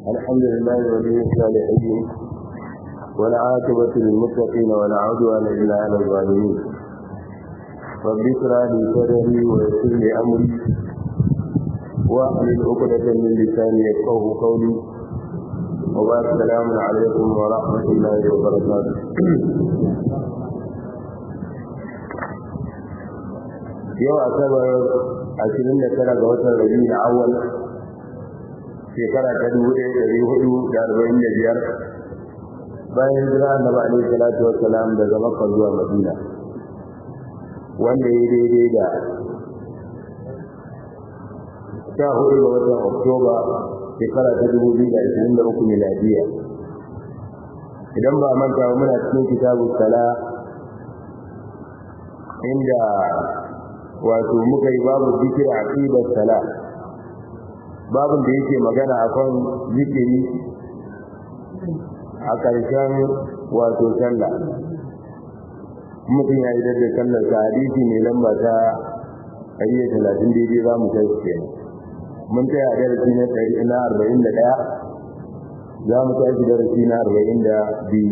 الحمد لله ولي الصالحين والعاقبة للمتقين ولا عدوان إلا على الظالمين رب اشرح لي صدري ويسر لي أمري واحلل عقدة من لساني يفقه قولي وبارك السلام عليكم ورحمة الله وبركاته yau asabar ashirin da tara ga watan rabi da awal shekara ta dubu ɗaya ɗari hudu da arba'in da biyar bayan jira da ba alaihi salatu wa salam daga makka zuwa madina wanda ya daidai da sha hudu ga watan oktoba shekara ta dubu biyu da ashirin da uku miladiya idan ba manta muna cikin kitabu sala inda wato muka yi babu zikir aqidar sala babin da yake magana akan zikiri a ƙarshen wato sallah mutum ya yi da sallar sa hadisi mai lamba ta ɗari talatin daidai za mu kai ke mun tsaya darasi na ɗari na arba'in da ɗaya za mu tashi darasi na arba'in da biyu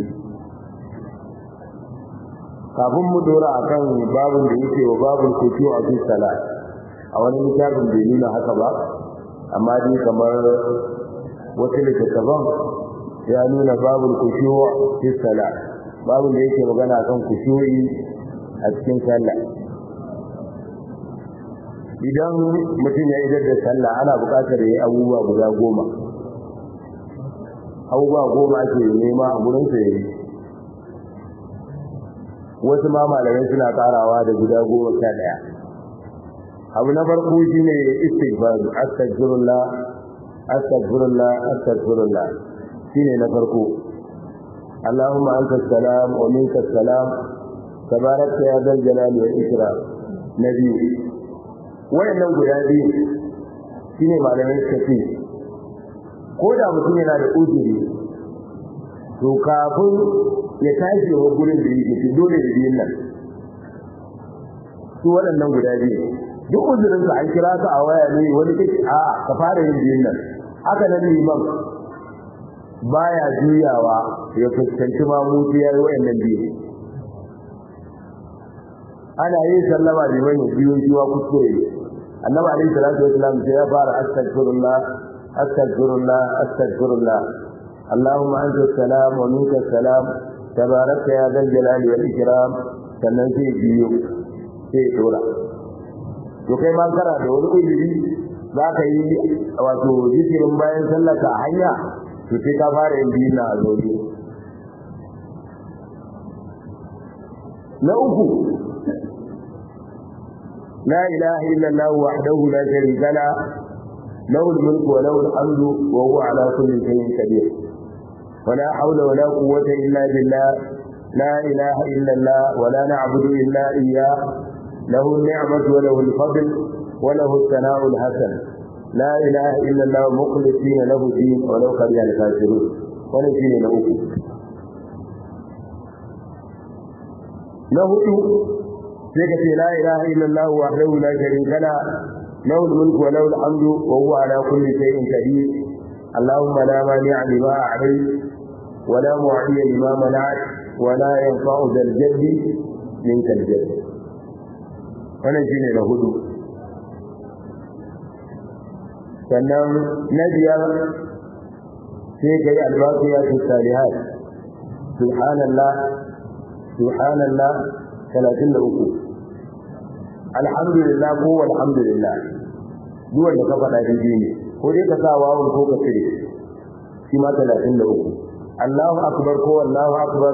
kafin mu dora akan babin da yake wa babin kuku a fi sala a wani littafin bai nuna haka ba amma dai kamar wata littattafan ya nuna babin kuku fi sala babin da yake magana kan kushu'i a cikin sallah idan mutum ya idar da sallah ana buƙatar ya yi abubuwa guda goma abubuwa goma ake nema a gurinsa ya yi wasu ma malamai suna karawa da guda goma sha ɗaya abu na farko shi ne istighfar astaghfirullah astaghfirullah astaghfirullah shine na farko Allahumma anta salam wa minka salam tabarakta ya dal jalali wal ikram na biyu wayannan guda biyu shine malamai suka ce ko da mutum yana da uzuri to kafin ya tashi wa gurin da yake dole da biyun nan su waɗannan guda biyu duk uzurin ka an kira ka a waya ne wani kake a ka fara yin biyun nan haka nan liman baya juyawa ya fuskanci ma mutu yayi waɗannan biyu ana yin sallama liman ya biyo jiwa kuskure annabi alaihi salatu wasallam sai ya fara astaghfirullah astaghfirullah astaghfirullah اللهم أنت السلام ومنك السلام تبارك يا ذا الجلال والإكرام sannan sai biyo sai dora to kai ma kana da wani uzuri za ka yi wato zikirin bayan sallaka a hanya to sai ka fara yin biyu na a zaune na uku la ilaha illallah wahdahu la sharika la له الملك وله الحمد وهو على كل شيء قدير ولا حول ولا قوة إلا بالله لا إله إلا الله ولا نعبد إلا إياه له النعمة وله الفضل وله الثناء الحسن لا إله إلا الله مخلصين له الدين ولو كره الكافرون ونجين له له سيكت لا إله إلا الله وحده لا شريك له له الملك وله الحمد وهو على كل شيء قدير اللهم لا مانع لما أعطيت ولا معطي لما منعت ولا ينفع ذا الجد منك الجد wannan shine na hudu sannan na biyar sai ka yi albaqiya fi salihat subhanallah subhanallah 33 alhamdulillah ko alhamdulillah duk wanda ka faɗa daidai ne ko dai ka sa wawun ko ka cire shi ma 33 Allahu akbar ko Allahu akbar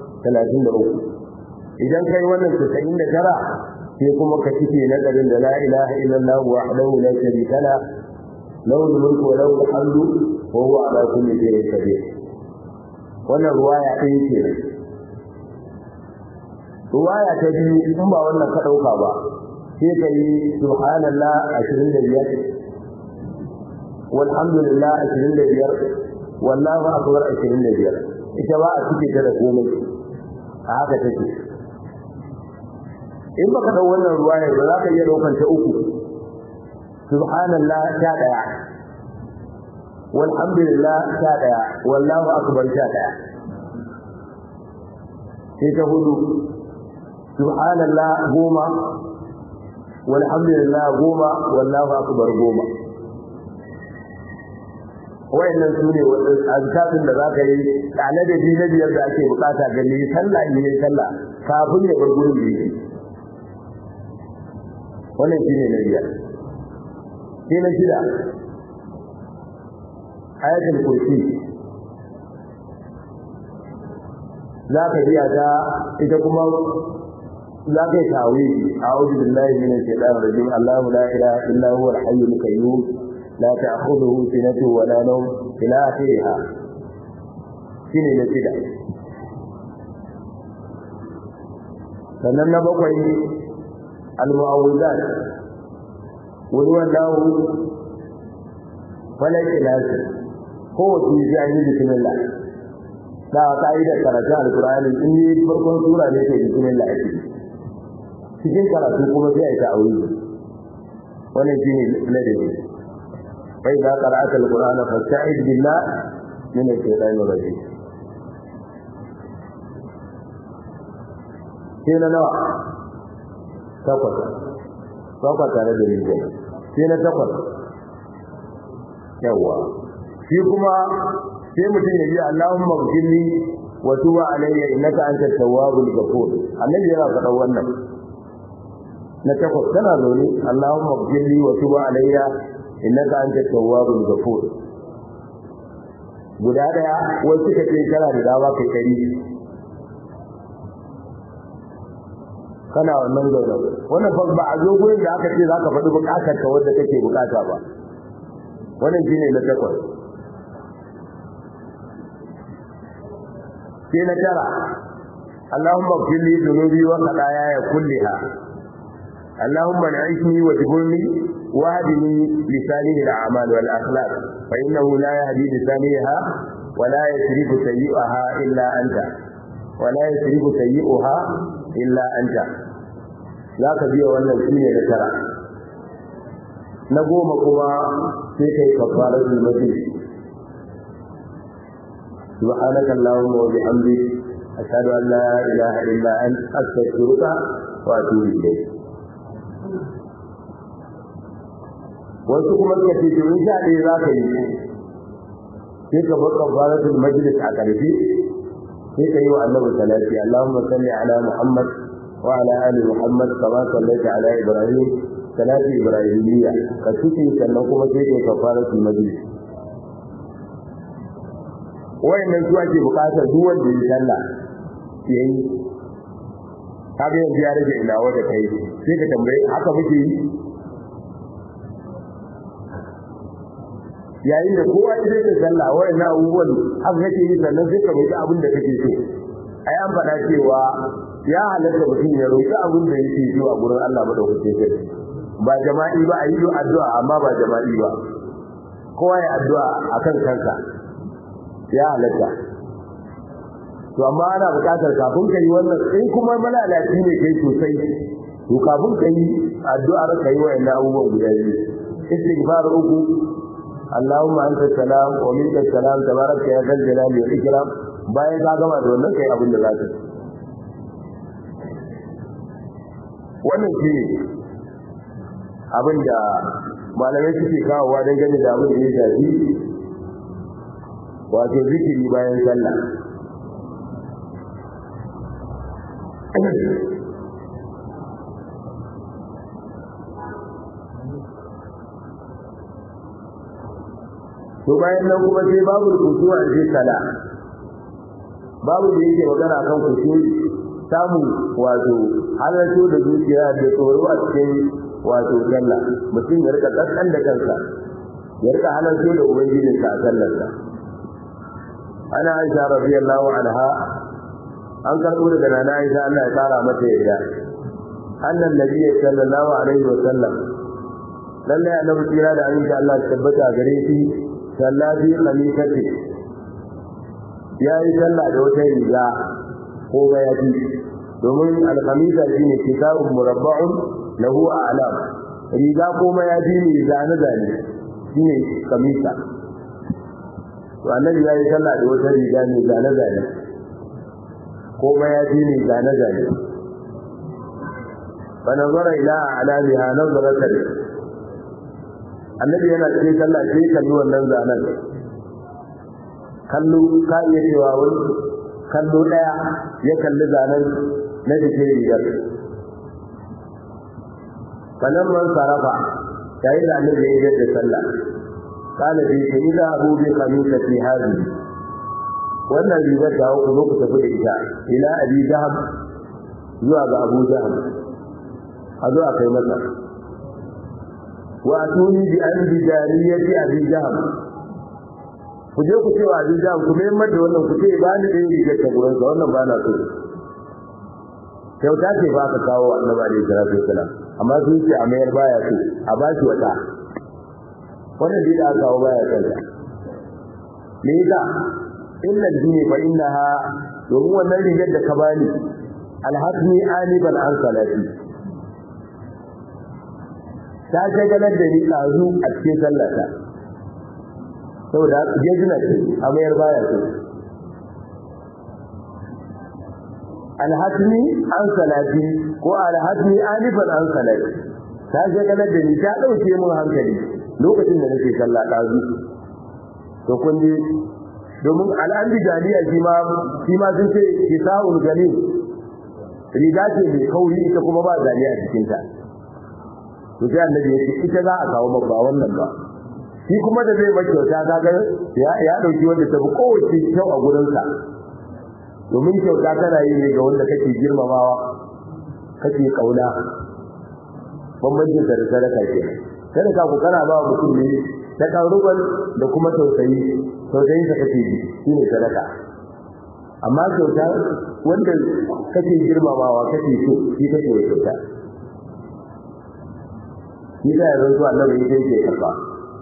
33 idan kai wannan 99 sai kuma ka cike na garin da la ilaha illallah wahdahu la sharika la lahu mulku wa lahu alhamdu wa huwa ala kulli shay'in qadir wannan ruwaya ɗaya ce ruwaya ta biyu in ba wannan ka ɗauka ba sai ka yi subhanallah 25 walhamdulillah 25 wallahu akbar 25 ita ba a cike ta da komai a haka take in baka dau wannan ruwaya ba za ka iya daukan ta uku subhanallah ta daya walhamdulillah sha daya wallahu akbar sha daya sai ta hudu subhanallah goma walhamdulillah goma wallahu akbar goma wayannan su ne azkarin da zaka yi tsane da bi na biyar da ake bukata ga ne sallah ne ne sallah kafin ya bar gurin da wannan shine na biyar sai na shida ayatul kursi za ka biya ta ita kuma za ka yi tawi a'udhu billahi minash shaitanir rajim Allahu la ilaha illa huwa al-hayyul qayyum لا تأخذه سنة ولا نوم إلى آخرها shine na shida sannan na bakwai al-mu'awwidat wani wallahu falai ilasi ko wace ji an yi bismillah da ka'idar karatu al-qur'ani in yi farkon sura ne ke bismillah ake cikin karatu kuma sai a yi ta'awuzi wannan shine ladabi فإذا قرأت القرآن فاستعذ بالله من الشيطان الرجيم هنا نوع تقوى تقوى tare da yin gani sai na takwas yawa shi kuma sai mutum ya yi Allahumma ghfirli wa tub alayya innaka antat tawwabul ghafur annabi yana faɗa wannan na takwas tana zaune Allahumma ghfirli wa tub alayya innaka anta tawwabul ghafur guda daya wai suka ce kana da dawa kai kari kana wannan gaba wannan fa ba a zo gurin da aka ce zaka faɗi bukatar ka wanda kake bukata ba wannan shine na takwas sai na tara اللهم اغفر لي ذنوبي وخطاياي كلها اللهم انعشني واجبرني واهدني لسانه الاعمال والاخلاق فانه لا يهدي لسانها ولا يسرف سيئها الا انت ولا يسرف سيئها الا انت za ka biya wannan shine na tara na goma kuma sai kai kafarar zulmati subhanaka allahumma wa bihamdik ashhadu an la ilaha illa anta astaghfiruka wa atubu ilayk wasu kuma suka ce to in sha ɗaya za ka yi sai ka bar kafaratul majlis a ƙarfi sai ka yi wa annabi salati allahumma salli ala muhammad wa ala ali muhammad kama sallaita ala ibrahim salati ibrahimiyya ka tuki sannan kuma sai ka yi kafaratul majlis wayannan su ake buƙatar duk wanda ya sallah yayi kaga yanzu ya rage ina wanda kai sai ka tambaye haka muke yi yayin da kowa ya zai sallah wai na abubuwan haka kake yi sannan sai ka roƙi abin da kake so ai an faɗa cewa ya halatta mutum ya roƙi abin da yake so a gurin Allah madaukakin sarki ba jama'i ba a yi addu'a amma ba jama'i ba kowa ya addu'a akan kansa ya halatta to amma ana buƙatar kafin ka yi wannan in kuma malalaci ne kai sosai to kafin ka yi addu'ar ka yi wa'annan abubuwan guda biyu istighfar uku اللهم انت السلام ومنك السلام تبارك يا ذا الجلال والاكرام bayan ka gama da wannan kai abin da za ka wannan shi ne abin da malamai suke kawowa don gani da abin da ya shafi wato zikiri bayan sallah to bayan nan kuma sai babu rubutu a cikin sala babu da yake magana kan kushe samu wato halarto da zuciya da tsoro a cikin wato sallah mutum ya rika kaskan da kansa ya rika halarto da ubangijin sa a sallarsa ana aisha radiyallahu anha an karɓo daga nana aisha Allah ya tsara mata yadda annan nabiyyi sallallahu alaihi wa sallam lallai annabi kira da aminci Allah ya tabbata gare shi sallafi khamisati yayi sallah da wata riga ko bayafi domin al-khamisa shine kitabun murabba'un lahu a'lam riga ko mayafi ne zane zane shine khamisa annabi ya yi sallah da wata riga mai zane zane ko mayafi ne zane zane fa nazara ila alamiha nazaratan annabi yana cikin sallah sai kalli wannan zanen kallo ka iya cewa wani kallo daya ya kalli zanen na jikin rigar kanan man sarafa yayin da annabi ya yi da sallah kana bi shi ila abu bi khamisa fi hadi wannan rigar da ku zo ku tafi da ita ila abi jahab zuwa ga abu jahab a zo a kai masa wa atuni bi an bi jariyati abi jahab ku je ku ce wa abi jahab ku mai mata wannan ku ce ba ni da rigar ta gurin sa wannan ba na so kyauta ce ba ka kawo annabi alaihi salatu wasalam amma sun ce a mayar baya so a ba shi wata wannan dai da aka kawo baya son ta me yasa illa dini fa innaha domin wannan rigar da ka bani alhasni aniban an salati ta shagalar da ni ɗazu a cikin sallata saboda jejina ce a mayar baya so alhasni an salati ko alhasni anifan an salati ta shagalar da ni ta ɗauke min hankali lokacin da nake sallah ɗazu to kun ji domin al'ambi jaliya shi ma shi ma sun ce kisa'ul galim riga ce mai kauri ita kuma ba jaliya a cikinta to sai annabi ya ce ita za a kawo maka wannan ba shi kuma da zai maka kyauta kaga ya ya dauki wanda ta fi kowace kyau a gurinsa domin kyauta tana yi ne ga wanda kake girmamawa kake kauna bambancin da sadaka ke sadaka ku kana ba mutum ne ta karuban da kuma tausayi tausayin sa kake ji shine sadaka amma kyauta wanda kake girmamawa kake so shi kake kyauta shi da yanzu zuwa nan yake yake karba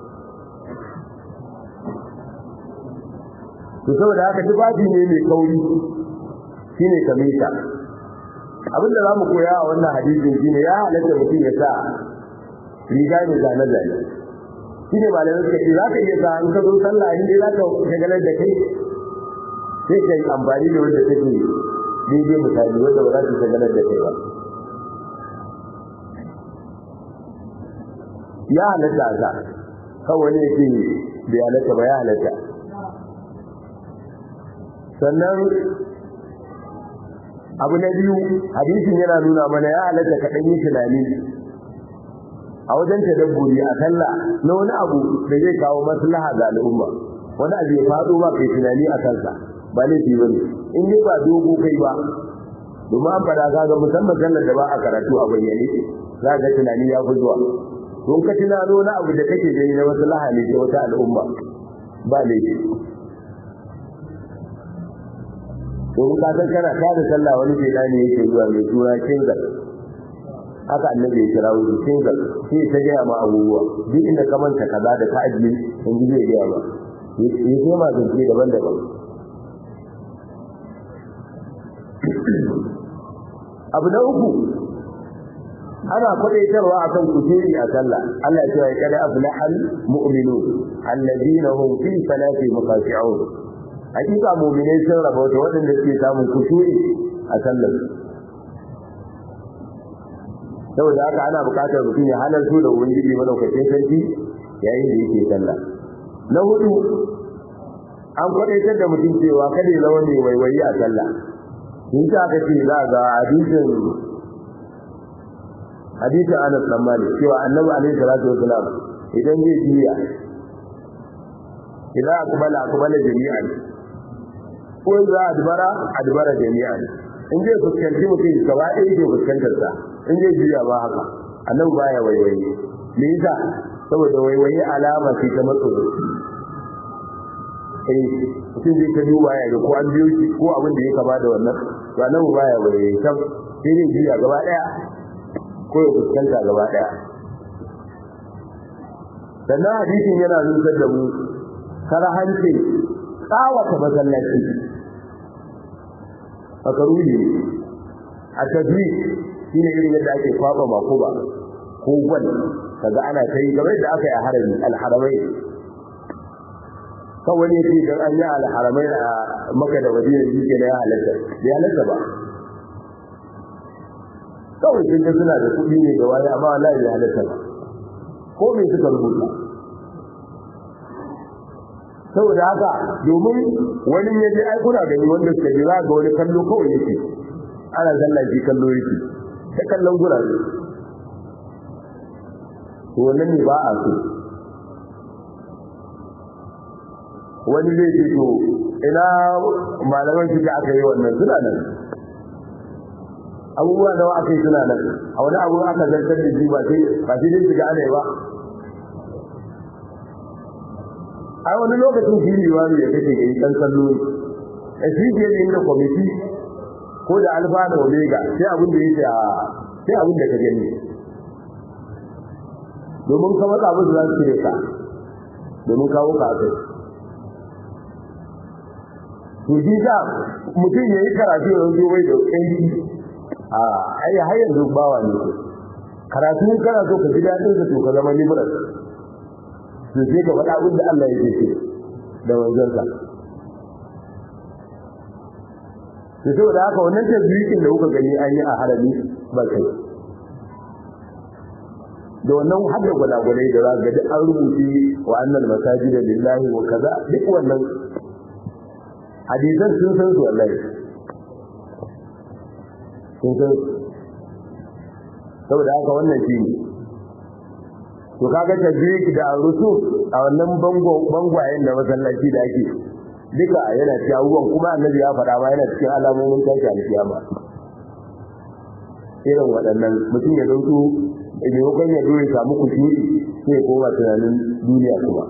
to saboda haka tufafi ne mai kauri shine kamita abin da zamu koya a wannan hadisin shine ya halatta mutum ya sa riga ne zane zane shine malamai suka ce zaka iya sa in ka zo sallah in dai zaka shagalar da kai sai kai amfani da wanda take daidai misali wanda ba za ta shagalar da kai ba ya halatta a sa kawai ne yake bai halatta ba ya halatta sannan abu na biyu hadisin yana nuna mana ya halatta ka ɗan yi tunani a wajen tadabburi a sallah na wani abu da zai kawo maslaha ga al'umma wani abu ya faɗo ba kai tunani a kansa ba laifi ba ne in dai ba dogo kai ba domin an faɗa ga musamman sallar da ba a karatu a bayyane za ga tunani ya fi zuwa don ka tunano na abu da kake gani na wasu lahani ta wata al'umma ba laifi don ka san kana tada sallah wani sheda ne yake zuwa mai tura kingal haka annabi ya kira wuri kingal sai ta gaya ma abubuwa duk inda ka manta kaza da ka ajiye in ji zai gaya ma ya ce ma zance daban-daban abu na uku ana kwadaitarwa akan kujeri a sallah Allah ya ce kada aflahal mu'minun alladina hum fi salati muqati'un hakika mu'minai sun raba wata wadanda suke samun kushuri a sallar saboda haka ana buƙatar mutum ya halartu da ubangiji malaukakin sarki yayin da yake sallah na hudu an kwadaitar da mutum cewa kada ya zama mai waiwayi a sallah in ta aka ce za ga hadisin hadisin Anas bin Malik cewa Annabi alaihi salatu wasalam idan zai jiya idan akbala akbala jami'an ko za adbara adbara jami'an in zai fuskanci mutum gaba ɗaya yake fuskantar sa in zai jiya ba haka Annabi baya waiwaye me yasa saboda waiwaye alama ce ta matso eh mutum zai ta duba ya ga ko an biyo shi ko abin da ya kama da wannan to Annabi baya waiwaye sam sai dai jiya gaba ɗaya ko ya fuskanta gaba daya sannan hadisin yana nusar da mu karahancin tsawata masallaci a karuli a tafi shi ne irin yadda ake kwaba makuba ko gwal kaga ana ta yi game da aka yi a harami alharamai kawai ne ce dan an yi alharamai a maka da madina shi ke da ya halatta bai halatta ba kawai sun ga suna da kuɗi ne ga wani amma wallahi bai halatta ba ko me suka rubuta saboda haka domin wani ya je ai kuna gani wanda suka jira ga wani kallo kawai yake ana sallah shi kallo yake ta kallon gurare to wannan ne ba a so wani zai ce to ina malaman shi da aka yi wannan suna nan abubuwa nawa aka yi suna nan a wani abu aka zartar da shi ba sai ba sai dai shiga ana yi ba a wani lokacin shi ne wani ya kace kai dan kallo a shi ke yin da kwamiti ko da alfa da omega sai abin da yake a sai abin da ka gani domin ka matsa musu za su cire ka domin kawo ka kai to shi sa mutum ya yi karatu ya zo bai da ƙanji a ai har yanzu bawa ne ko karatu kana so ka ji daɗin ka to ka zama liberal to sai ka faɗa abin da Allah yake ce da wanzansa to saboda haka wannan tasbihin da kuka gani an yi a harami ba kai da wannan hadda gwalagwalai da za ga duk an rubuce wa annal masajida lillahi wa kaza duk wannan hadisan sun san su wallahi sun san saboda haka wannan shi ne to kaga tajrik da rusu a wannan bango bangwayen da masallaci da ake duka yana cikin abubuwan kuma annabi ya faɗa ba yana cikin alamomin tashi alkiyama irin waɗannan mutum ya dauko maimakon ya zo ya samu kushi sai ya koma tunanin duniya kuma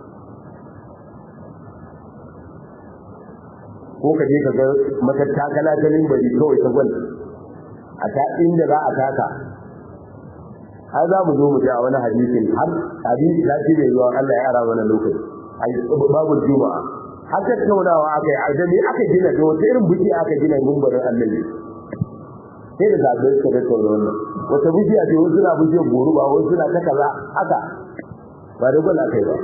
ko ka je ka ga matattakala ta limbari kawai ta gwal a ta inda za a taka har za mu zo mu ji a wani hadisin har hadisi ta ce mai zuwa Allah ya ara mana lokaci babu juma'a har tattaunawa aka yi a da me aka gina da wata irin buki aka gina gumbarin annabi sai da zaɓe suka tattauna wannan wata bishiya ce wasu na bishiyar goro ba wasu na ta kaza haka ba da gwal aka yi ba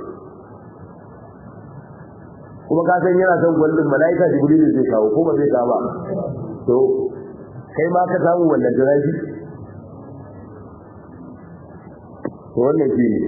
kuma ka san yana son gwaldin mala'ika jibril zai kawo ko ba zai kawo ba to kai ma ka samu wannan jiraji to wannan shi ne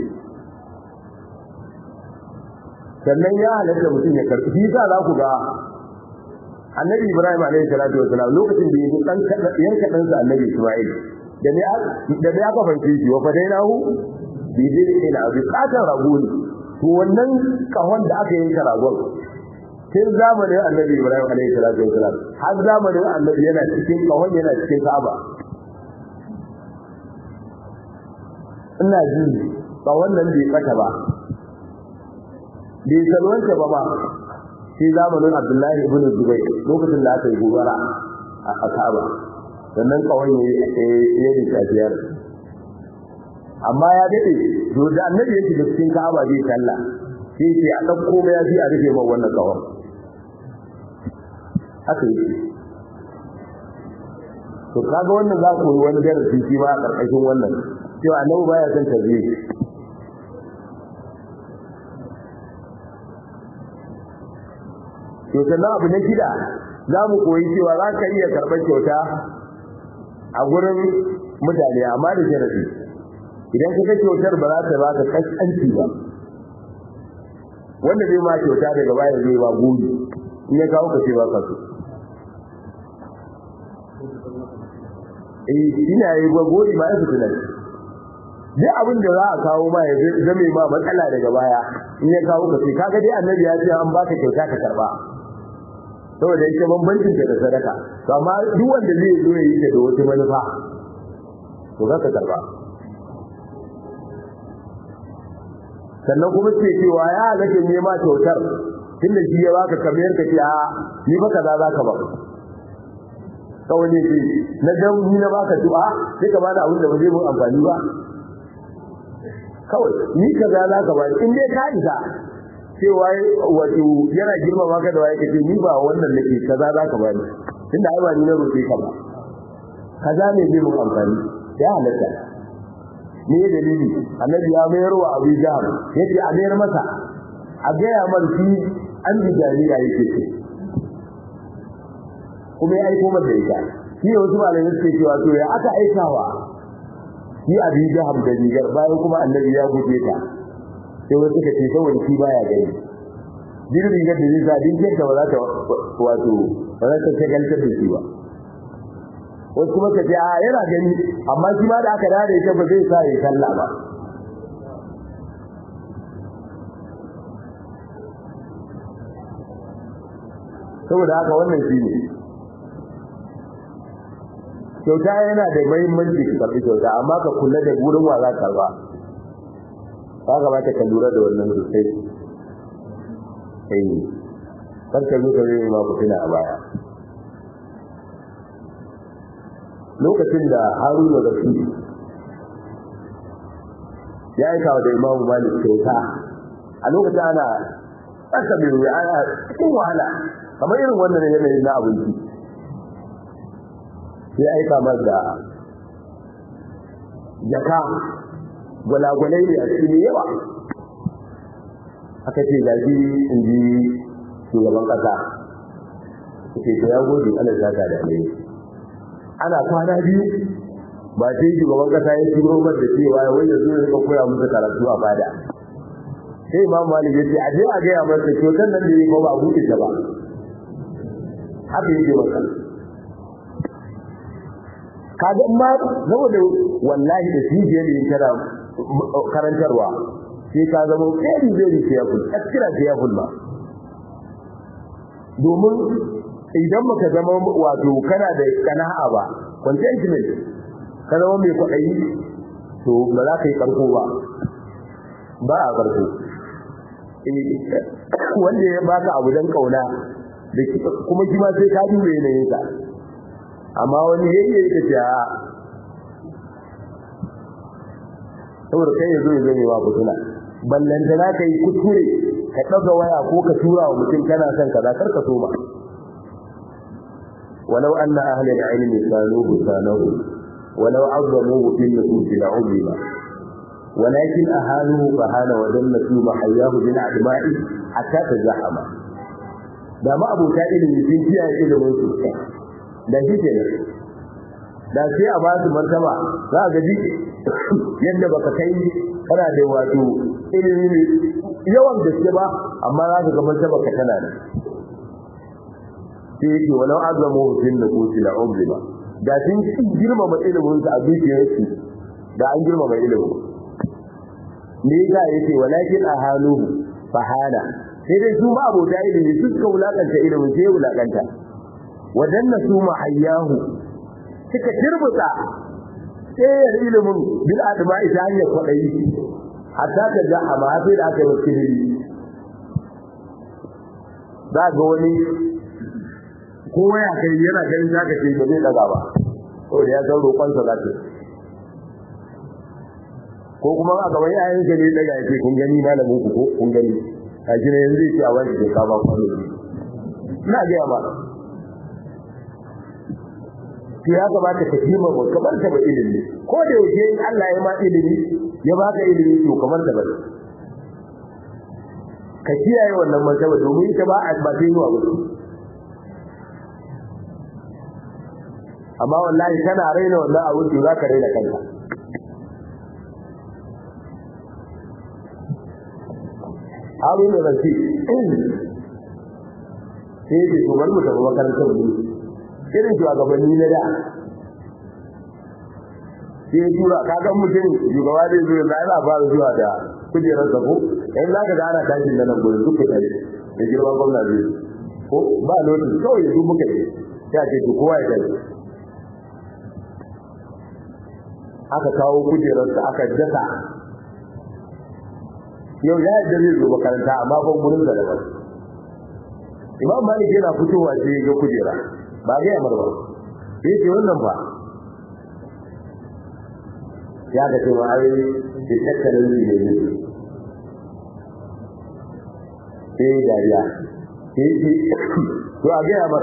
sannan ya halatta mutum ya karɓi shi sa za ku ga annabi ibrahim alaihi salatu wasalam lokacin da yake dan yanka dan sa annabi isma'il da ne da ne aka fanke shi wa fadainahu bi dinin abi qatan ragun to wannan kahon da aka yanka ragon tun zamanin annabi ibrahim alaihi salatu wasalam har zamanin annabi yana cikin kahon yana cikin ka'aba ina ji ba wannan bai kata ba bai salwanta ba ba sai zamanin abdullahi ibn zubai lokacin da aka yi gobara a ka'aba sannan kawai ya yi tafiyar amma ya daɗe to da annabi yake da cikin ka'aba zai talla sai ce a ɗauko mai yafi a rufe ma wannan kawai haka yi to kaga wannan za ku yi wani darasi shi ma a ƙarƙashin wannan cewa annabi baya son tazwiq to sannan abu na shida za mu koyi cewa za ka iya karɓar kyauta a gurin mutane amma da sharafi idan ka ga kyautar ba za ta ba ka kaskanci ba wanda zai ma kyauta daga baya zai ba gobe in ya kawo ka ce ba ka so eh ina yi ba gobe ba ya fitina duk abin da za a kawo ma ya zame ma matsala daga baya in ya kawo ka ce kaga dai annabi ya ce an baka kyauta ka karba saboda yake bambancin da sadaka to amma duk wanda zai zo ya yi ta da wata manufa to za ka karba sannan kuma ce cewa ya halatta ne ma kyautar tunda shi ya baka kamar ka ce a ni fa kaza za ka ba kawai ne ce na dan ni na baka du'a sai ka bada abin da ba zai mun amfani ba kawai ni kaza za ka ba in dai ka isa cewa wato yana girmama ka da waye kace ni ba wannan nake kaza za ka bani tunda ai ba ni na roƙe ka ba kaza ne zai mun amfani ya halatta ne dalili annabi ya mayar wa abu jahal yace a mayar masa a gaya mar shi an bi jami'a yake ce kuma ya aiko mata ita shi ne wasu malamai suke cewa to ya aka aikawa shi abi jaham da rigar bayan kuma annabi ya guje ta sai wasu suka ce saboda shi baya gani jirin rigar da zai sa dinkin ta ba za ta wato ba za ta shagaltar da shi ba wasu kuma ka ce a yana gani amma shi ma da aka dade ita ba zai sa ya sallah ba saboda haka wannan shi ne kyauta yana da mahimmanci ka karɓi kyauta amma ka kula da gurin wa za ka ba ka kamata ka lura da wannan sosai eh kar ka zo ka zai ma fitina a baya lokacin da haruna da su ya aika da imamu malik kyauta a lokacin ana tsaka mai wuya ana cikin wahala kamar irin wannan yanayin na abinci sai aika mar da jaka gwalagwalai ne a cikin yawa aka ce gaji in ji shugaban kasa ce ta ya gode ana zaka da ne ana kwana biyu ba sai shugaban kasa ya turo mar da cewa wai yanzu ya rika koya musu karatu a fada sai imam malik ya ce a je a gaya masa kyautar nan da yi ba ba a buɗe ta ba haka yake masa kaga ma saboda wallahi da shi je ne kana karantarwa sai ka zama very very careful extra careful ma domin idan baka zama wato kana da kana'a ba contentment ka zama mai kwaɗayi to ba za ka yi karko ba ba a karko wanda ya baka abu don kauna kuma shi ma sai ka dube yanayinsa amma wani yayye yake ce a saboda kai yazo ya zame wa fitina ballanta na kai kuskure ka daga waya ko ka tura wa mutum kana son kaza kar ka soma walau anna ahli al-ilm kanu bisanahu walau azzamuhu fil nufus la'umma ولكن أهانه فهان وذلت محياه بالأعدماء حتى تزحم da ma abota ilimi sun kiyaye ilimin su da shi ke da sai a ba su martaba za a gaji yadda baka kai kana da wato ilimi yawan gaske ba amma za ka ga martaba ka tana da sai yake walau azamu hufin da kuci la umri ba da sun girmama ilimin su a zuciyarsu da an girmama ilimin me yasa yake walakin ahaluhu fahana sai dai su ma abota ilimi su suka wulakanta ilimin sai wulakanta wadanna su ma hayyahu suka turbuta tsayar ilimin bil adama ita hanyar kwaɗayi hatta ta ga a ma sai da aka yi wasu ilimi za ga wani kowa ya kai yana ganin zaka ce ba zai daga ba saboda ya san roƙonsa za ta ko kuma a gaban yayin ka ne daga yake kun gani malamin ku ko kun gani kaji ne yanzu yake a wani ke ka ba kwano ina ga ba ki ya gabata ka kima ba kamar ta ba ilimi ko da yake in Allah ya ma ilimi ya baka ilimi to kamar ta ba ka kiyaye wannan martaba domin ita ba a ba sai zuwa ba amma wallahi kana raina wannan abu to zaka raina kanka Harun da Rafi sai ce to bari mu tafi makarantar mu irin shugabanni na da sai ya tura kaga mutum shugaba zai zo da ana fara zuwa da kujerar sa ko in za ka ga ana tashin da nan gurin duka tare da girman gwamna zai ko ba lokaci kawai yanzu muka yi ya ce to kowa ya tafi aka kawo kujerar sa aka dasa yau ya yadda zai zo makaranta amma ban gurin da daban imam malik yana fitowa sai ya ga kujera ba ga yamar ba sai ce wannan fa ya ga cewa ai da tattalin ne ne sai dariya sai ce to a ga yamar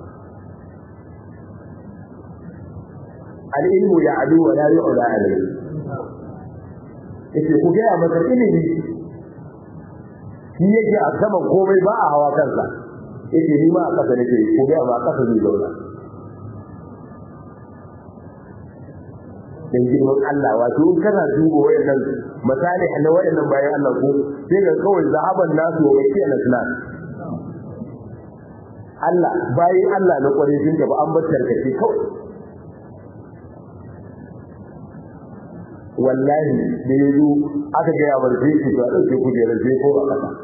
al-ilmu ya'du wa la yu'la alayhi yace ku ga masa ilimi shi yake a saman komai ba a hawa kansa yake ni ma a kasa nake ko ga ba kasa zai zauna dan girman Allah wato in kana duba wayannan misali na wayannan bayan Allah ko sai ga kawai zahaban nasu wa wakil al-islam Allah bayan Allah na kware sun gaba an bar tarkace kawai wallahi da yazo aka ga ya bar sai ki ga dauke kujerar sai ko a kasa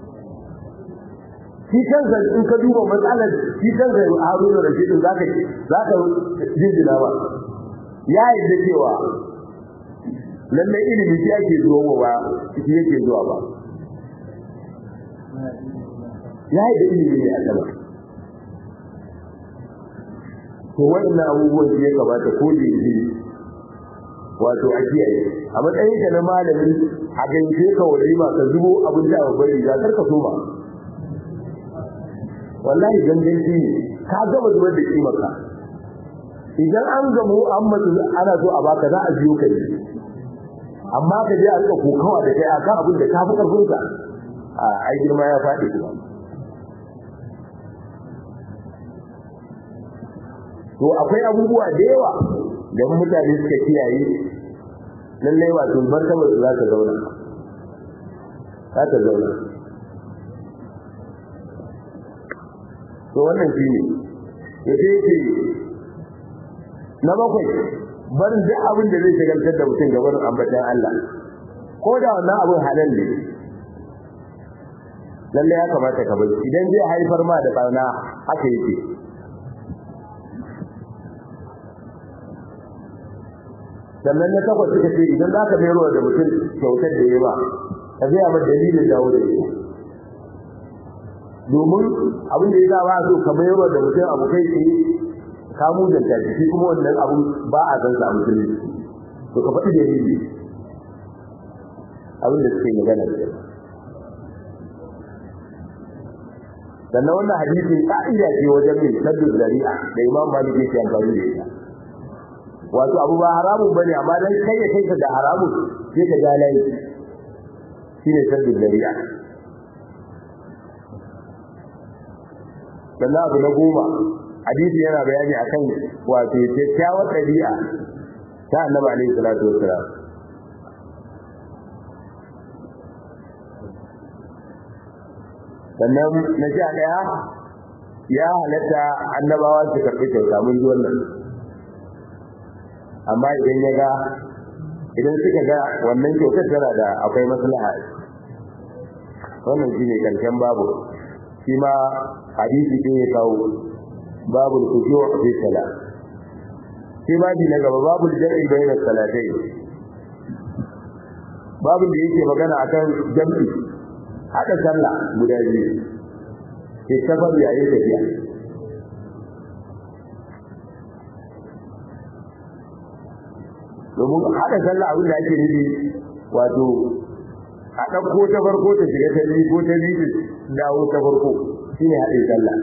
shi kansa in ka duba matsalar shi kansa Haruna Rashid zaka zaka jinjina ba ya yadda cewa lallai ilimi shi ake zuwa ba shi yake zuwa ba ya yadda ilimi ne a sama to waɗannan abubuwan shi ya kamata ko da yake wato a kiyaye a matsayin ka na malami a gaishe ka wani ma ka zubo abin da babbar riga kar ka so ba wallahi ganganci ne ka gama zubar da kimarka idan an gamu an mutu ana so a baka za a biyo ka ne amma ka je a rika kokawa da kai akan abin da ka fi karfin ka a ai girma ya faɗi kuma to akwai abubuwa da yawa da mutane suka kiyaye lallai wato martabar su za ta zauna za ta zauna to wannan shi ne ya ce na bakwai barin duk abin da zai shagaltar da mutum gaban ambatan Allah ko da wannan abin halal ne lalle ya kamata ka bari idan zai haifar ma da barna haka yake sannan na takwas suka ce idan za ka mayarwa da mutum kyautar da ya ba ka zai amma dalilin dawo da ita domin abin da ya sa ba so ka mayarwa da mutum abu kai tsaye ka mujanta shi kuma wannan abun ba a san sa musulunci to ka faɗi dalili abin da suke magana da sannan wannan hadisin ka'ida ce wajen mai saddu zari'a da imam malik yake amfani da ita wato abu ba haramun bane amma dan kai ya kai ka da haramun sai ka ga layi shine saddu zari'a sannan abu na goma hadisi yana bayani akan wato kyakkyawar ɗabi'a ta annabi alaihi salatu wassalam sannan na sha ɗaya ya halatta annabawa su karɓi kyauta mun ji wannan amma idan ya ga idan suka ga wannan kyautar tana da akwai maslaha wannan shi ne karshen babu shi ma hadisi ɗin ya kawo babu kushu a fi sala shi babi na gaba babu jam'i bayan salatai babu da yake magana akan jam'i hada sallah guda biyu ke safar yayin tafiya domin hada sallah abin da ake nufi wato a ɗauko ta farko ta shiga ta biyu ko ta biyu dawo ta farko shine haɗin sallah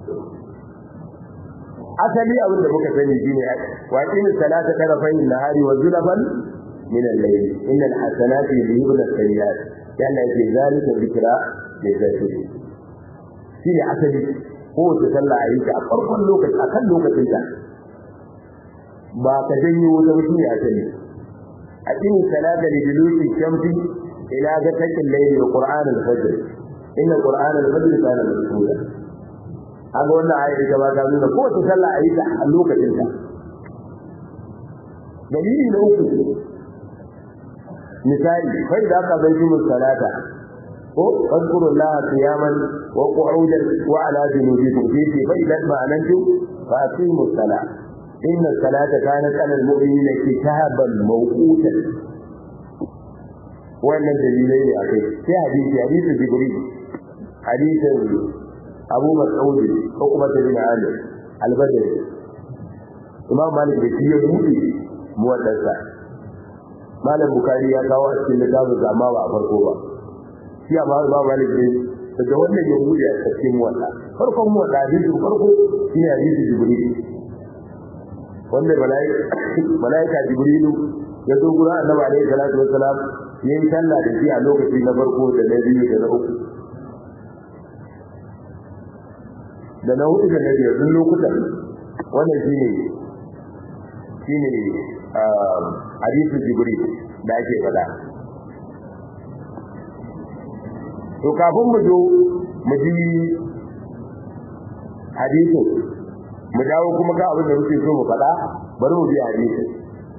asali abin da muka sani shine wa qimis salata tarafayn nahari wa zulfan min al-layl innal hasanati yudhibun as-sayyi'at yana yake zalika zikra da zakiri shine asali ko ta sallah a yi ta a farkon lokaci akan lokacin ta ba ka janyo wata mutum ya asali a qimis salata li duluki shamsi ila gatakin layli wa qur'an al-fajr inna qur'an al-fajr kana mashhuda aga wannan ayat da ba ta nuna ko ta sallah a yi ta a lokacin ta dalili na uku misali kai da aka bai mun salata ko fadkuru Allah qiyaman wa qu'udan wa ala junubikum fi fa idan ma anantu fa aqimu salat inna salata kanat ala al-mu'minina kitaban mawqutan wannan dalilai ne akai sai hadisi hadisi jibril hadisin abu mas'ud ko kuma da bin ali al-badri imam malik da shi ya buɗe muwaddansa malam bukari ya kawo a cikin littafin amma ba a farko ba shi amma imam malik ne daga wannan ya buɗe a cikin muwadda farkon muwadda hadisi farko shi ne hadisi jibril wanda malaika jibrilu ya zo gurin annabi alaihi salatu wassalam yayin sallah da shi a lokaci na farko da na biyu da na uku da na hudu da na biyar duk lokutan wannan shine shine hadisin jibril da ake faɗa to kafin mu zo mu ji hadisin mu dawo kuma ga abin da muke so mu faɗa bari mu bi hadisin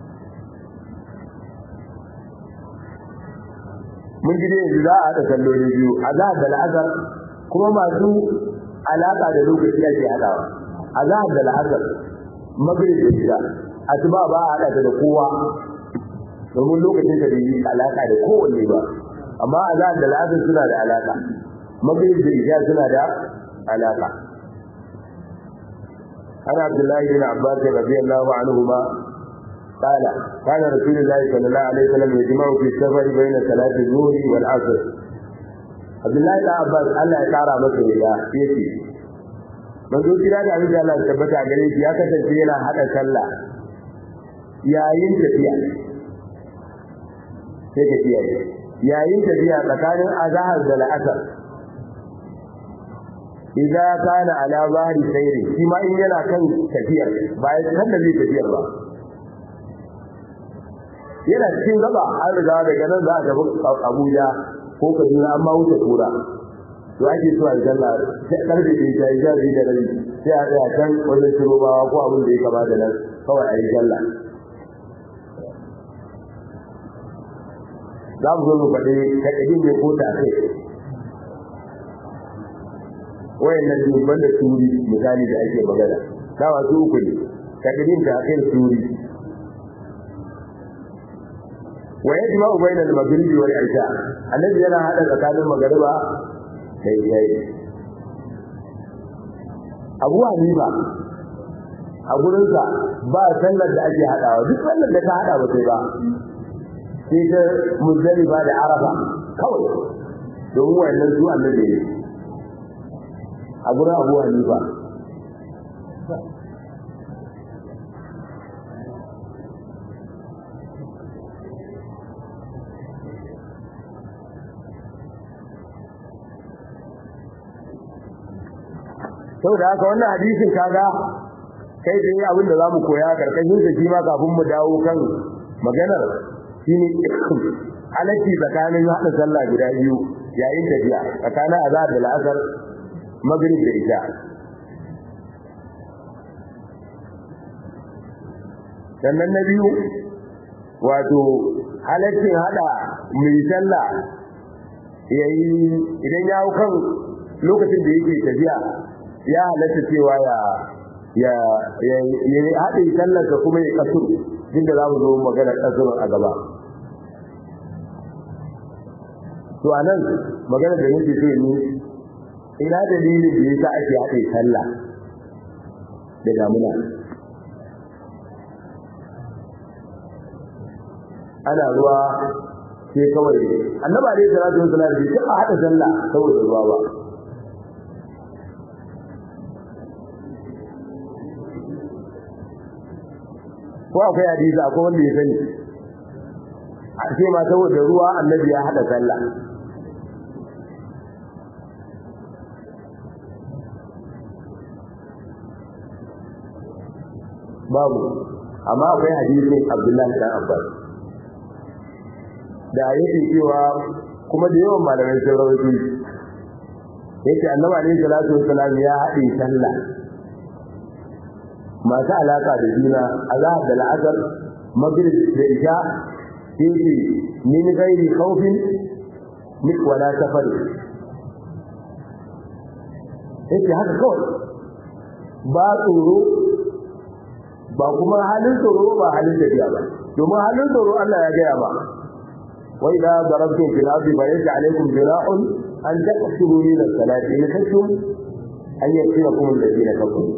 mun ji dai yanzu za a haɗa salloli biyu a za da la'azar kuma masu alaƙa da lokaci ake haɗawa a za da la'azar magrib da shida asuba ba a haɗa ta da kowa domin lokacin da bai yi alaƙa da kowanne ba amma a za da la'azar suna da alaƙa magrib da isha suna da alaƙa عن عبد الله بن عباس رضي الله عنهما قال كان رسول الله صلى الله عليه وسلم يجمع في السفر بين صلاة الظهر والعصر عبد الله بن عباس الله يقرا masa ya yace manzo kira da abin da Allah tabbata gare shi ya kasance yana hada sallah yayin tafiya sai tafiya yayin tafiya tsakanin azhar da al'asr idza kana ala zahri sayri shi ma in yana kan tafiyar bayan kan da zai tafiyar ba yana cikin gaba an riga daga nan za a tafi Abuja ko Kaduna amma wuce kura to ake so a sallah sai karfe da ta yi jabi da rabi sai a tsaya can wajen shirobawa ko abin da ya kama da nan kawai a yi sallah za mu zo mu faɗi kaɗaɗin ne ko ta kai wayannan dubban da turi misali da ake magana dawa su uku ne kaɗaɗin ta kai turi ويجمع بين المغرب والعشاء الذي yana hada tsakanin magariba da isha'i Abu Hanifa a gurinsa ba sallar da ake hadawa duk sallar da ta hada ba sai ba sai ta muzdalifa da arafa kawai domin wannan su annabi ne a gurin Abu Hanifa saboda haka wannan hadisin kaga kai da abin da zamu koya karkashin sa shi ma kafin mu dawo kan maganar shine halatti tsakanin hada sallah guda biyu yayin tafiya tsakanin azhar da al'asr maghrib da isha sannan na biyu wato halaccin hada mai sallah yayi idan ya hau kan lokacin da yake tafiya ya halatta cewa ya ya ya ya haɗe sallarsa kuma ya kasur inda za mu zo magana kasur a gaba to a nan magana da nake so ni ina dalilin da yasa ake haɗe sallah da damuna ana ruwa sai kawai annaba dai salatu wasallam bai taɓa haɗa sallah saboda ruwa ba ko akwai hadisi akwai wanda ya sani a ce ma saboda ruwa annabi ya hada sallah babu amma akwai hadisin Abdullahi dan Abbas da yake cewa kuma da yawan malamai sun rawaito yake annabi alaihi salatu wassalam ya haɗe sallah masu alaka da juna azhar da la'asar maghrib da isha yake min ghairi khawfin min wala safar yake haka kawai ba tsoro ba kuma halin tsoro ba halin tafiya ba domin halin tsoro Allah ya gaya ba wa idza darabtum fil ardi fa laysa alaykum junahun an taqsuru min as-salati in khashum an yasibakum alladhina kafaru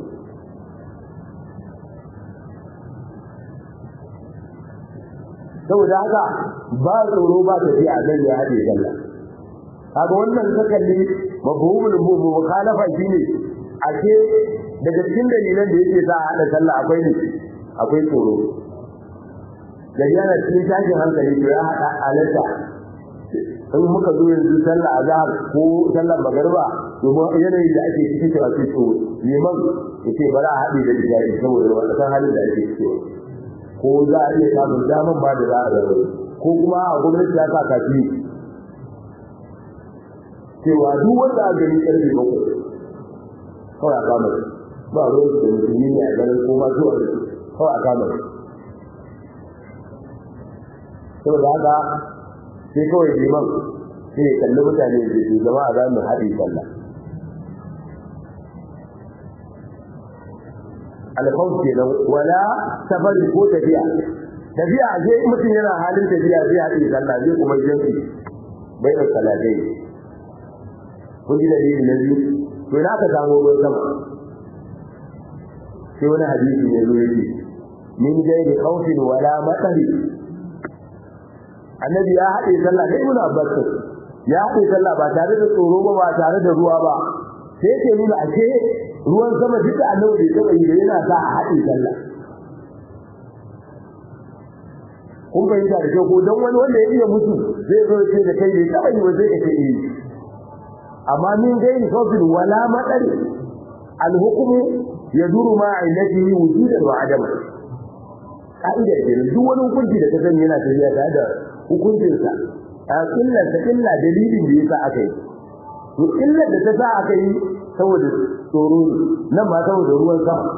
saboda haka ba tsoro ba tafiya zan ya haɗe sallah kaga wannan sakalli mafhumul mukhalafa shine ake daga cikin dalilan da yake sa a haɗa sallah akwai ne akwai tsoro da yana cikin tashin hankali to ya haɗa halatta in muka zo yanzu sallah azhar ko sallar magariba domin yanayin da ake ciki cewa sai to liman yace ba za a haɗe da isha'i saboda wata san halin da ake ciki ko za a iya samun daman ba da za a zama ko kuma a gwamnati ya sa kafi cewa duk wanda a gani karfe bakwai kawai a kama ba ruwan da musulmi ne a ganin ko ma zuwa kawai a kama saboda haka sai kawai liman sai ya kalli mutane da ke zama a zamu haɗe sallah alfawar kenan wala safari ko tafiya tafiya sai mutum yana halin tafiya zai haɗe sallah zai kuma jinsi bai da salatai kun ji dalili na biyu to na ka samu ruwan sama sai wani hadisi ne zo yake min gairi khawfin wala matsari annabi ya haɗe sallah da ibnu abbas ya haɗe sallah ba tare da tsoro ba ba tare da ruwa ba sai yake nuna ashe ruwan sama duk da annabi bai taɓa yi da yana sa a haɗe sallah kun fahimta da kyau ko don wani wanda ya iya mutu zai zo ce da kai bai taɓa yi ba zai ka ce eh amma min gairi khawfin wala matsari al-hukmu yaduru ma illatihi wujudan wa adama ka'ida ce duk wani hukunci da ka sani yana tafiya tare da hukuncinsa a illar ta illa dalilin da yasa aka yi to illar da ta sa aka yi saboda tsoro nan ma saboda ruwan sama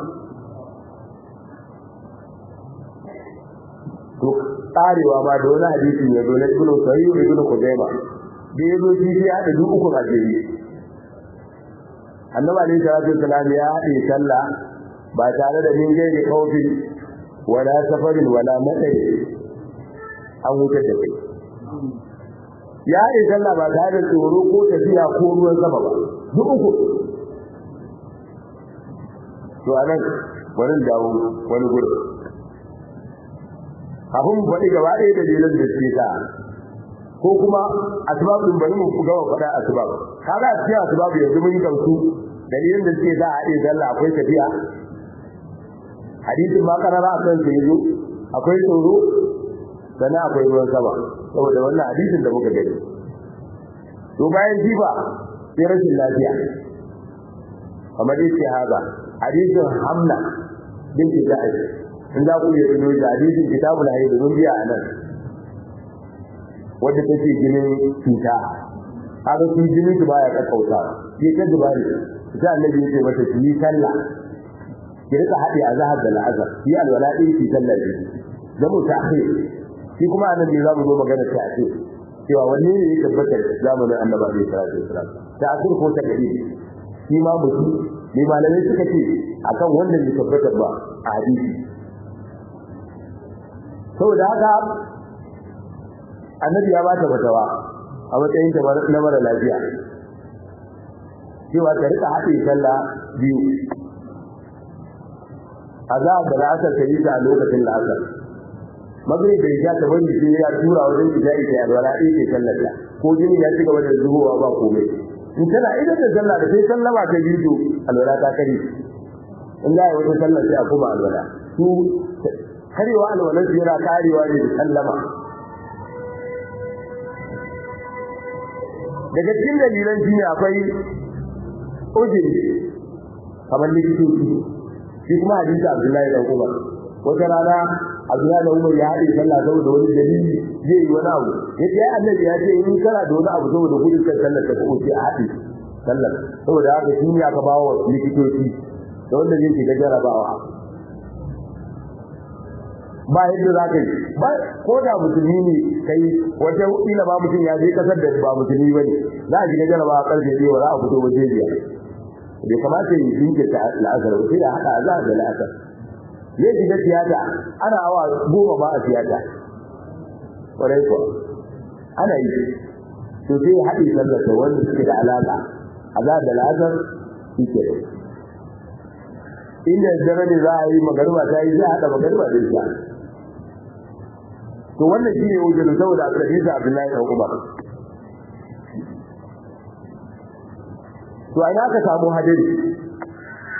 to tsarewa ma da wani hadisi ya zo na ibnu sahih ibnu kudaima da ya zo shi ya haɗa duk uku a jere annabi alaihi salatu wasalam ya haɗe sallah ba tare da min gairi kaufin wala safarin wala matsari an wutar da kai ya haɗe sallah ba tare da tsoro ko tafiya ko ruwan sama ba duk uku to anan wani dawo wani gudu kafin mu faɗi gaba ɗaya da dalilan da suke sa ko kuma asbab din bari mu gama faɗa asbab kaga a cikin asbab yanzu mun yi kansu dalilan da suke sa a haɗe sallah akwai tafiya hadisin ma karara a kan sai yazo akwai tsoro sannan akwai ruwan sama saboda wannan hadisin da muka gani to bayan jifa sai rashin lafiya kamar yake haza hadisin hamna binti da'ash in za ku iya tuno da hadisin kitabul hayd mun biya anan wanda take jinin cuta kaga shi jinin ki baya kakkauta ke ta dubari sai annabi ya ce mata ki sallah ki rika haɗe a zahar da la'azar yi alwala ɗin ki sallar da da mu ta akhir shi kuma anan ne za mu zo magana ta akhir cewa wanne ne ya tabbata zamanin annabi alaihi salatu wasalam ta akhir ko ta gadi shi ma mutum ne malamai suka ce akan wannan ya tabbata ba a hadisi saboda haka annabi ya ba ta fatawa a matsayin ta na mara lafiya cewa ta rika haɗe sallah biyu azab da la'asar ta yi ta a lokacin la'asar magrib bai ja ta bari sai ya tura wajen ijai ta alwala ɗaya ke sallar ta ko jini ya ci gaba da zubowa ba komai in tana idan da sallah da sai sallama ta biyu to alwala ta kare in za a yi wata sallar sai a kuma alwala su karewa alwalar su yana karewa ne da sallama daga cikin dalilan shi ne akwai ujiri kamar likitoci shi kuma hadisi Abdullahi dan Umar wata rana Abdullahi dan Umar ya haɗe sallah saboda wani dalili zai yi wani abu yace ai annabi ya ce in kana da wani abu saboda gudun kan sallar ka ko sai a haɗe sallar saboda haka shi ne aka bawa likitoci da wanda zai shiga jarabawa ba yadda za ka yi ba ko da musulmi ne kai wata ila ba mutum ya je kasar da ba musulmi ba ne za a shiga jarabawa karfe biyu za a fito waje biyar bai kamata yi jinkirta la'asar sai da haɗa za da la'asar zai shiga tiyata ana awa goma ba a tiyata ƙwarai kuwa ana yi to sai ya haɗe sallata wanda suke da alaƙa a za da la'asar shi ke da inda dare ne za a yi magarba ta yi za a haɗa magarba da shi to wannan shi ne wajen saboda a hadisi Abdullahi dan Umar to a ina ka samu hadari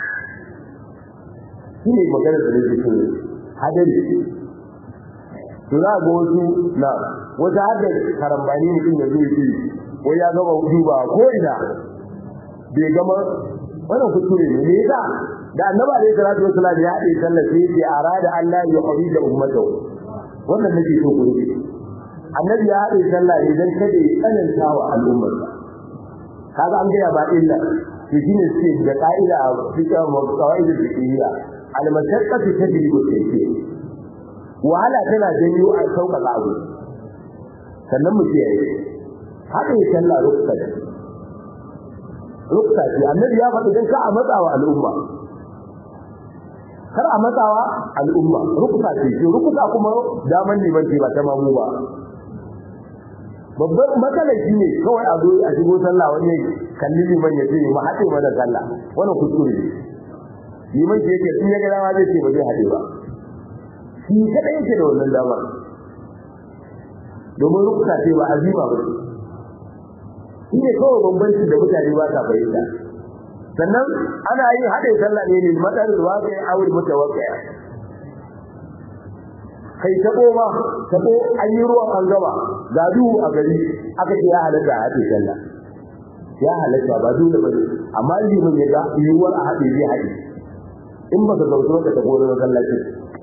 shi ne magana da nake so hadari to za ga wasu na wata hadda karambani mutum da zai ce wai ya gama duba ko ina bai gama wannan kuskure ne me yasa da annabi alaihi salatu wasallam ya haɗe sallah sai ya arada Allah ya qadi da ummatahu wannan nake so ku rubuce annabi ya haɗe sallah ne dan kada ya tsananta wa al'ummar kaga an gaya ba illa to shine suke da ka'ida a cikin qawaidul fiqhiyya al-mashaqqatu tajribu tayyib wahala tana janyo a sauƙaƙa abu sannan mu kiyaye haɗe sallah ruksa ne ruksa ce annabi ya faɗi dan ka a matsawa al'umma kar a matsawa al'umma ruksa ce ce ruksa kuma daman liman ce ba ta mamu ba babbar matsalar shi ne kawai a zo a shigo sallah wani kalli liman ya ce ma haɗe mana sallah wannan kuskure ne liman ce yake in ya ga dama zai ce ba zai haɗe ba shi kaɗai yake da wannan damar domin rukuta ce ba azima ba shi ne kawai bambanci da mutane ba sa fahimta sannan ana yin haɗe sallah ne ne matsar zuwa kai awul mutawakkaya kai tabo ma tabo an yi ruwan an gaba ga duhu a gari aka ce ya halatta a haɗe sallah ya halatta ba dole ba ne amma liman ya ga yiwuwar a haɗe zai haɗe in ba ka zautu ka tabo na masallaci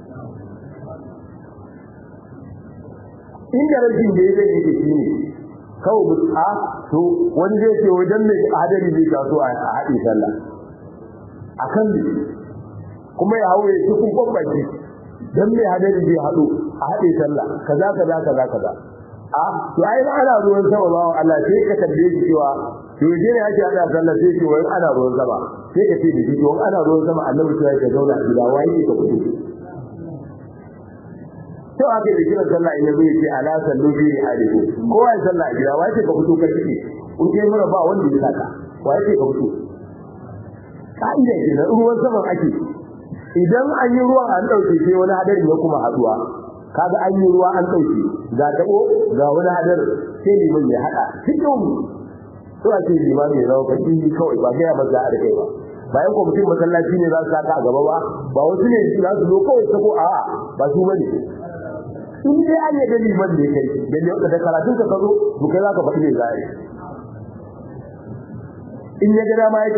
inda rashin da ya zai yake shi ne kawai mutu a to wani zai ce wajen mai hadari zai taso a haɗe sallah a kan ne kuma ya hau ya ci kun kwamfanci don mai hadari zai haɗu a haɗe sallah kaza kaza kaza kaza a to ai ba ana ruwan sama ba Allah sai ka tambaye shi cewa to je ne ake hada sallah sai ce wai ana ruwan sama sai ka ce da shi to ana ruwan sama annabi sai ya zauna a gida wai ke ka fito to aka da kiran sallah in yazo yace ala sallu bi hadiku kowa ya sallah a gida wai ke ka fito ka cike in kai mura ba wanda ya saka wai ke ka fito ka'ida ke na ruwan sama ake idan an yi ruwan an dauke sai wani hadari ya kuma haduwa kaga an yi ruwa an dauke ga tabo ga wani hadar sai liman ya hada cikin to ake liman ya rawa kaci kawai ba ga ba za a rike ba bayan ko mutum masallaci ne za su saka a gaba ba ba wasu ne za su zo kawai sako a ba su bane in dai an yi liman da kai da da karatun ka zo to kai za ka faɗi ne za a yi in ya ga dama